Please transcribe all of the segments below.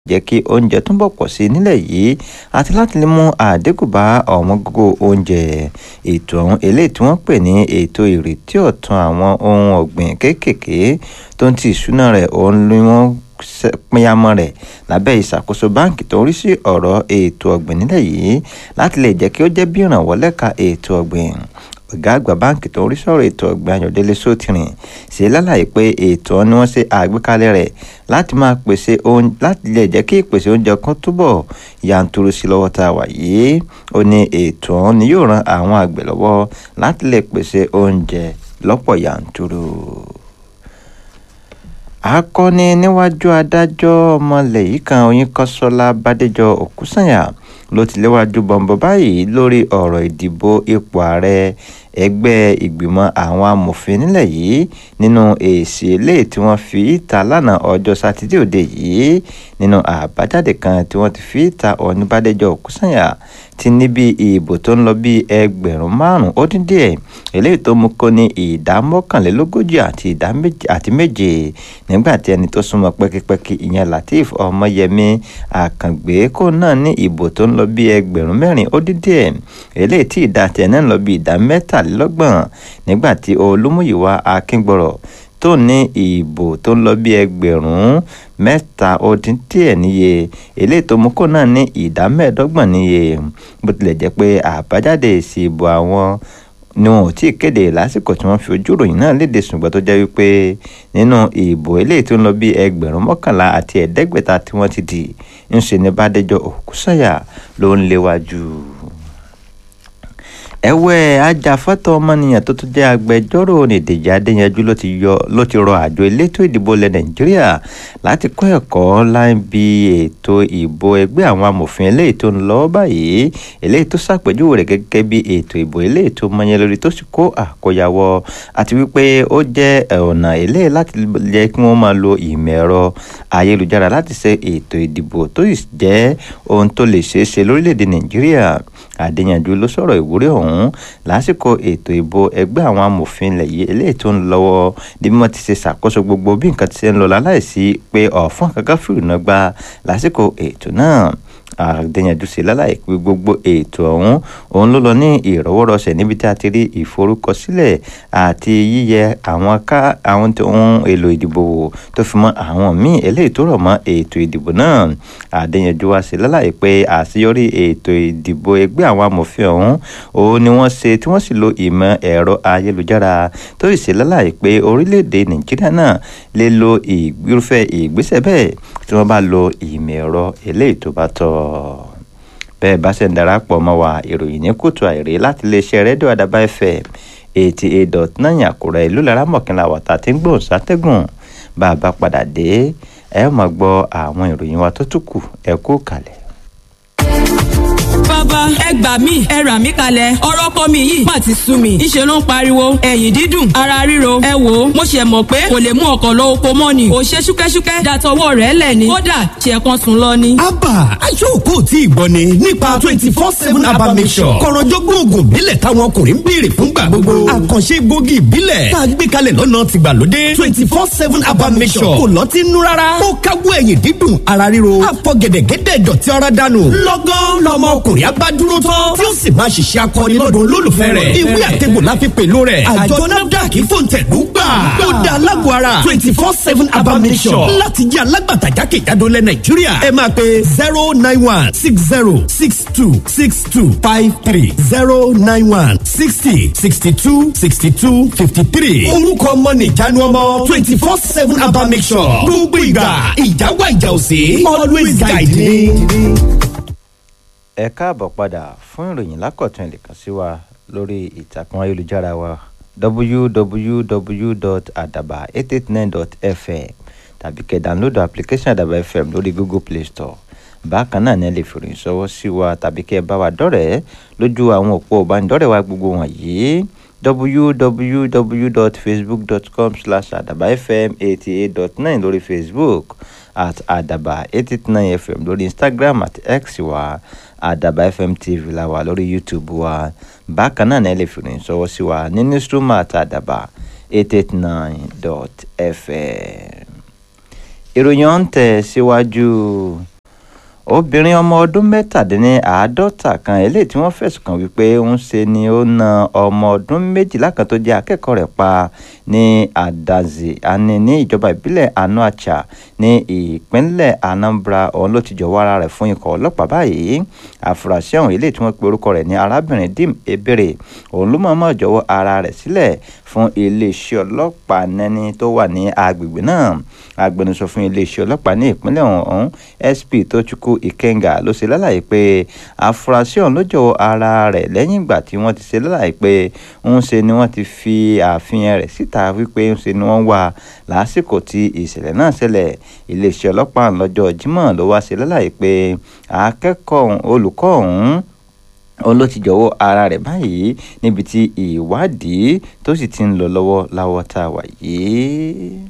jẹ́ kí oúnjẹ túbọ̀ pọ̀ sí i nílẹ̀ yìí àti láti lè mú àdínkù bá ọ̀wọ́n gógó oúnjẹ ètò ọ̀hún eléyìí tí wọ́n pè ní ètò ìrètí ọ̀tun àwọn ohun ọ̀gbìn kéékèèké tó ń ti ìṣúná rẹ̀ òun ni wọ́n pínyàmọ́ rẹ̀ lábẹ́ ìṣàkóso báǹkì tó ń rí sí ọ̀rọ̀ ètò ọ̀gbìn nílẹ̀ yìí láti lè jẹ́ kí ó jẹ́ bí ìrànwọ́ lẹ́ka ètò ọ̀gbìn ọ̀gá àgbà báǹkì tó ń rí sọ̀rọ̀ ètò ọ̀gbìn ayọ̀délé sótìrìn ṣe lálàyé pé ètò ni wọ́n ṣe àgbékalẹ̀ rẹ̀ láti máa pèsè oúnjẹ láti lè jẹ́ kí ìpèsè oúnjẹ kan túbọ̀ yanturu sí lọ́wọ́ tá a wà yìí ó ní ètò ọ̀hún ni yóò ran àwọn àgbẹ̀ lọ́wọ́ láti lè pèsè oúnjẹ lọ́pọ̀ yanturu akọni níwájú adájọ́ ọmọlẹ̀ yìí kan oyinkanṣọ́lá bádéjọ òkúsànyà ló ti léwájú bọ̀m̀bọ̀ báyìí lórí ọ̀rọ̀ ìdìbò ipò ààrẹ ẹgbẹ́ ìgbìmọ̀ àwọn amòfin nílẹ̀ yìí nínú èsì eléyìí tí wọ́n fi ìta lánàá ọjọ́ sátidé òde yìí nínú àbájáde kan tí wọ́n ti fi ìta ọ̀ní bádéjọ òkúsànyà ti ní bí ìbò tó ń lọ bí ẹgbẹ̀rún márùn-ún ó dín díẹ̀ eléyìí tó mú kó ní ìdá mọ́kànlélógójì àti ìdá àti méje nígbà tí ẹni tó súnmọ́ pẹ́kípẹ́kí ìyẹn lateef ọmọyẹmí àkàngbé kó náà ní ìbò tó ń lọ bí ẹgbẹ̀rún mẹ́rin ó dín díẹ̀ eléyìí tí ìdá tiẹ̀ náà ń lọ bí ìdá mẹ́tàlélọ́gbọ̀n nígbà tí olúmúyìwá akíngbọ̀rọ̀ tó ní ìbò tó ń lọ bí ẹgbẹ̀rún mẹ́ta ó dín díẹ̀ níye eléyìí tó mú kó náà ní ìdá mẹ́ẹ̀ẹ́dọ́gbọ̀n níye bó tilẹ̀ jẹ́ pé àbájáde èsì ìbò àwọn ni wọn ò tí ì kéde lásìkò tí wọ́n fi ojú ìròyìn náà léde ṣùgbọ́n tó jẹ́ wípé nínú ìbò eléyìí tó ń lọ bí ẹgbẹ̀rún mọ́kànlá àti ẹ̀ẹ́dẹ́gbẹ̀ta tí wọ́n ti dì ń ṣe ní bàdéjọ òkúsàyà ló ń léwájú ẹ̀wẹ̀ ajàfẹ́tọ̀ ọmọnìyàn tó tún jẹ́ agbẹjọ́rò onídèjì adéyanjú ló ti yọ ló ti rọ àjọ elétò ìdìbò ilẹ̀ nàìjíríà láti kọ́ ẹ̀kọ́ láì bí ètò ìbò ẹgbẹ́ àwọn amòfin eléyìí tó ń lọ báyìí eléyìí tó ṣàpèjúwe rẹ̀ gẹ́gẹ́ bí ètò ìbò eléyìí tó mọyán lórí tó sì kó àkóyawọ́ àti wípé ó jẹ́ ọ̀nà eléyìí láti jẹ́ kí wọ́n máa lo ìmọ̀ ẹ̀rọ ayélujára láti ṣe ètò ìdìbò tó sì jẹ́ ohun tó lè ṣeé ṣe lórílẹ̀‐èdè nàìjíríà adéyanjú ló sọ̀rọ̀ ìwúrí ọ̀hún ọ̀hún lásìkò ètò ìbò ẹgbẹ́ àwọn amòfin ilẹ̀ yìí eléyìí tó ń lọ́wọ́ bí wọ́n ti ṣe ṣàkóso gbogbo bí nǹkan ti ṣe ń lọ láláìsí pé ọ̀fọ́n kankan fìrìnà gba lásìkò ètò náà àdéyànjú sí lálàyé pé gbogbo ètò ọ̀hún òun ló lọ ní ìrọwọ́rọsẹ̀ níbi tí a ti rí ìforúkọsílẹ̀ àti yíyẹ àwọn ká àwọn ohun èlò ìdìbò wò tó fi mọ́ àwọn míì eléyìí tó rọ̀ mọ́ ètò ìdìbò náà àdéyànjú wá sí lálàyé pé àṣeyọrí ètò ìdìbò ẹgbẹ́ àwọn amòfin ọ̀hún òun ni wọ́n ṣe tí wọ́n sì lo ìmọ̀ ẹ̀rọ ayélujára tó sì ṣe lálàyé pé orílẹ̀-èdè nàìjíríà náà lè lo irúfẹ́ ìgbésẹ̀ bẹ́ẹ̀ tí wọ́n bá lo ìmọ̀ ẹ̀rọ eléyìí tó bá tọ́ bẹ́ẹ̀ bá ṣe ń darapọ̀ mọ́ wa ìròyìn ní kùtù àìrí láti iléeṣẹ́ rédíò àdàbà fm eighty eight dot nine àkùrẹ́ ìlú lára mọ̀kànlá wàtà tí ń gbòòn sátẹ́gùn bá a bá padà dé ẹ máa gbọ́ àwọn ìròyìn wa tó tún kù ẹ kú kalẹ̀ bàbá ẹ gbà mí ẹ rà mí kalẹ̀ ọ̀rọ̀ ọkọ mi yìí má ti sú mi ìṣe ló ń pariwo ẹ̀yìn dídùn ara ríro ẹ wò ó mo ṣe mọ̀ pé kò lè mú ọkọ̀ lọ oko mọ́ ni ò ṣe ṣúkẹ́ṣúkẹ́ dàtọwọ́ rẹ̀ lẹ̀ ni kódà ṣe kan sùn lọ ni. abba aṣọ́kò tí ìgbọ́ ni nípa twenty four seven abba mission kọ̀rọ̀jọ́gbọ́n oògùn ìbílẹ̀ táwọn ọkùnrin ń béèrè fúngbà gbogbo àkànṣe gbòógì ìbílẹ̀ tá a gbé kalẹ̀ lọ́nà tìgbàlódé twenty four seven abba mission kò lọ́ọ́ ti nú rárá ó káwọ́ ẹ̀yìn dídùn ara ríro àfọ̀gẹ̀dẹ̀gẹ̀dẹ̀ dọ̀tí ọ̀rá dànù lọ́gán lọ́mọ ọkùnrin abá dúró tán tí ó sì máa ṣiṣẹ́ akọni lọ́dún olólùfẹ́ rẹ̀ ìwé àtẹ̀gbò la fi pèlú rẹ̀ àjọ nafdac fòǹtẹ̀lú gbà ó da alágọ̀ ara twenty four seven abamisọ̀ láti jẹ́ alágbàtà jákèjádò lẹ̀ nàìjíríà ẹ máa pe zero nine one six zero six two six two five three zero nine one sixty sixty two sixty two fifty three orúkọ ọmọ nìjánu ọmọ twenty four seven abamisọ̀ gbogbo ìgbà ìjáwá ìjà òsè always guide me ẹ káàbọ̀ padà fún ìròyìn lákọ̀tún ẹ̀ lè kàn sí wa lórí ìtàkùn ayélujára wa www.adaba889.fm tàbí kẹ́ download application àdàbà fm lórí google play store bákan náà ní ẹ lè fi ìròyìn ṣọwọ́ sí wa tàbí kẹ́ ẹ bá wa dọ́rẹ̀ẹ́ lójú àwọn òpó ìbánidọ́rẹ̀ẹ́ wa gbogbo wọ̀nyí www.facebook.com slash àdàbà fm eighty eight dot nine lórí facebook at àdàbà eight eight nine fm lórí instagram at x wa àdàbà fm tv la wà lórí youtube wa bákan náà ẹ lè fi ìròyìn ṣọwọ́ sí wa ní newsroom at àdàbà eight eight nine dot fm ìròyìn ọ̀hún tẹ̀ síwájú. obìnrin ọmọ ọdún mẹ́tàdínláàádọ́ta kan eléyìí tí wọ́n fẹ̀sùn kàn wípé ń ṣe ni ó na ọmọ ọdún méjìlá kan tó jẹ́ akẹ́kọ̀ọ́ rẹ̀ pa ní adazi ani ní ìjọba ìbílẹ̀ anuacha ní ìpínlẹ̀ anambra òun ló ti jọ̀wọ́ ara rẹ̀ fún ikọ̀ ọlọ́pàá báyìí àfúrásì ọ̀hún eléyìí tí wọ́n pe orúkọ rẹ̀ ní arábìnrin dim ebere òun ló mọ̀ọ́mọ̀ jọ̀wọ́ ara rẹ̀ sílẹ̀ fún iléeṣẹ́ ọlọ́pàá nẹ́ni tó wà ní agbègbè náà agbẹnusọ fún iléeṣẹ́ ọlọ́pàá ní ìpínlẹ̀ ọ̀hún sp tochukwu ikenga ló ṣe lálàyé pé àfúrásì ọ̀hún ló jọ̀wọ́ ara rẹ̀ lẹ́yìn ìgbà tí wọ́n ti ṣe lálàyé pé ń ṣe ni wọ́n ti fi àfihàn rẹ̀ síta wípé ń ṣe ni wọ́n wà lásìkò tí ìṣẹ̀lẹ̀ náà ṣẹlẹ̀ iléeṣẹ́ ọlọ́pàá lọ́jọ́ jímọ̀ ló wá ṣe lálàyé pé akẹ́kọ̀ọ́ olùkọ́ ọ̀hún òun ló ti jọ̀wọ́ ara rẹ̀ báyìí níbi tí ìwádìí tó sì ti ń lọ lọ́wọ́ láwọ́ tá a wà yìí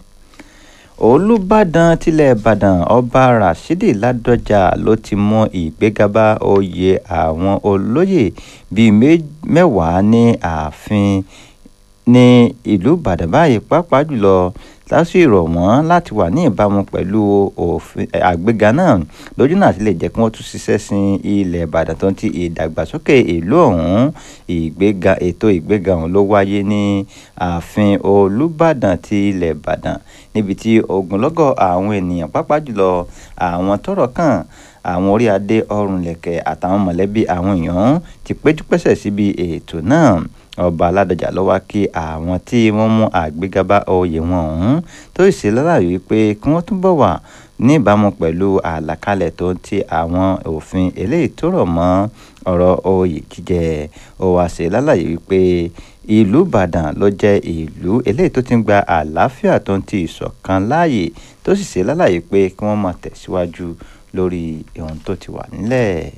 olùbàdàn tilẹ̀ ìbàdàn ọba rashidi ládọjà ló ti mú ìgbéga bá oyè àwọn olóyè bíi mẹ́wàá ní ààfin ní ìlú ìbàdàn báyìí pàápàá jùlọ lásìkò ìrọ̀ wọ́n láti wà ní ìbámu pẹ̀lú òfin àgbéga náà lójú náà ti lè jẹ́ kí wọ́n tún ṣiṣẹ́ sin ilẹ̀ ìbàdàn tó ń ti ìdàgbàsókè ìlú ọ̀hún ìgbéga ètò ìgbéga ọ̀hún ló wáyé ní ààfin olùbàdàn ti ilẹ̀ ìbàdàn níbi tí ogunlọ́gọ̀ àwọn ènìyàn pàápàá jùlọ àwọn tọ́rọ̀ kàn àwọn orí adé ọrùn lẹ̀kẹ̀ àtàwọn mọ̀lẹ́bí àwọn èèyàn ti péjú pésẹ̀ síbi ètò náà ọba aládọjà ló wá kí àwọn tí wọ́n mú àgbéga bá oyè wọn ọ̀hún tó sì ṣe lálàyé pé kí wọ́n túbọ̀ wà ní ìbámu pẹ̀lú àlàkalẹ̀ tó ń ti àwọn òfin eléyìí tó rọ̀ mọ́ ọ̀rọ̀ oyè jíjẹ ó wá ṣe lálàyé wípé ìlú ìbàdàn ló jẹ́ ìlú eléyìí tó ti ń gba àlàáfíà tó ń ti ìṣọ̀kan láàyè tó sì ṣe lálàyé pé kí wọ́n máa tẹ̀síwájú lórí ohun tó ti wà nílẹ̀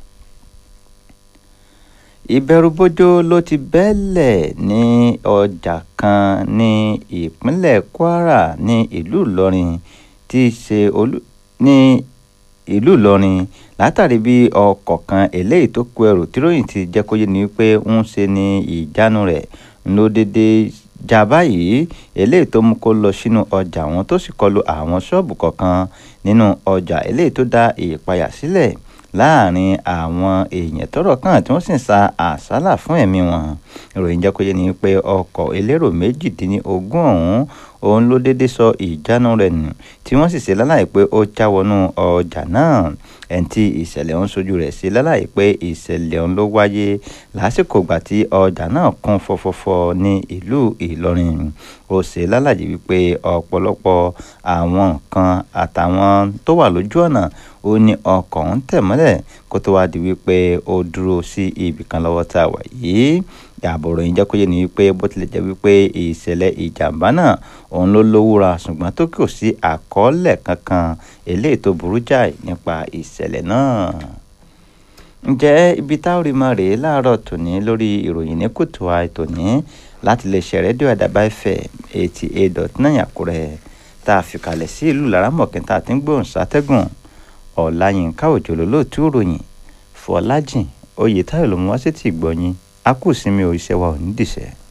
ìbẹ̀rùbojo ló ti bẹ́lẹ̀ ní ọjà kan ní ìpínlẹ̀ kwara ní ìlú ìlọrin tí í ṣe olú ní ìlú ìlọrin látàrí bí ọkọ̀ kan eléyìí tó kó ẹrù tíròyìn ti jẹ́ kó yé ni wípé ń ṣe ní ìjánu rẹ̀ ló dédé já báyìí eléyìí tó mú kó lọ sínú ọjà wọn tó sì kọlu àwọn ṣọ́ọ̀bù kọ̀ọ̀kan nínú ọjà eléyìí tó dá ìpayà sílẹ̀ láàrin àwọn èèyàn tọ́rọ̀ kàn tí wọ́n sì ń sa àsálà fún ẹ̀mí wọn ìròyìn jẹ́ kó yé ni pé ọkọ̀ elérò méjìdínlógún ọ̀hún òun ló déédéé sọ ìjánu rẹ̀ nù tí wọ́n sì ṣe láláì pé ó já wọnú ọjà náà ẹni tí ìṣẹ̀lẹ̀ ọ̀hún sojú rẹ̀ sí láláì pé ìṣẹ̀lẹ̀ ọ̀hún ló wáyé lásìkò ìgbà tí ọjà náà kún fọ́fọ́fọ́ ní ìlú Ìlọrin ó ṣe lálàyé wípé ọ̀pọ̀lọpọ̀ àwọn nǹkan àtàwọn tó wà lójú ọ̀nà ó ní ọkọ̀ ń tẹ̀ mọ́lẹ̀ kó tó wáá di wípé ó dúró sí ibì kan lọ́wọ́ tá a wà yìí àbọ̀rọ̀ yìí jẹ́ kó yé ni wípé bó tilẹ̀ jẹ́ wípé ìṣẹ̀lẹ̀ ìjàmbá náà òun ló lówúra ṣùgbọ́n tó kò sí àkọọ́lẹ̀ kankan eléyìí tó burú jáì nípa ìṣẹ̀lẹ̀ náà. ǹjẹ́ ibi táwọn rí máa rèé láàárọ̀ tòní lórí ìròyìn ní kùtù àìtòní láti lè ṣe rédíò àdàbà ẹ̀fẹ̀ eighty eight dot nine àkúrẹ́ tá a fi kalẹ̀ sí ìlú laramọ̀kẹ́ tá a ti ń gbóhùn sátẹ́gùn ọ̀làyínká òjò lólóòtú ìròyìn fọlájìn oyè táyọ̀ ló mú wá sí ti gbọ́yìn a kù sí mi ò iṣẹ́ wa ò ní dìṣẹ́.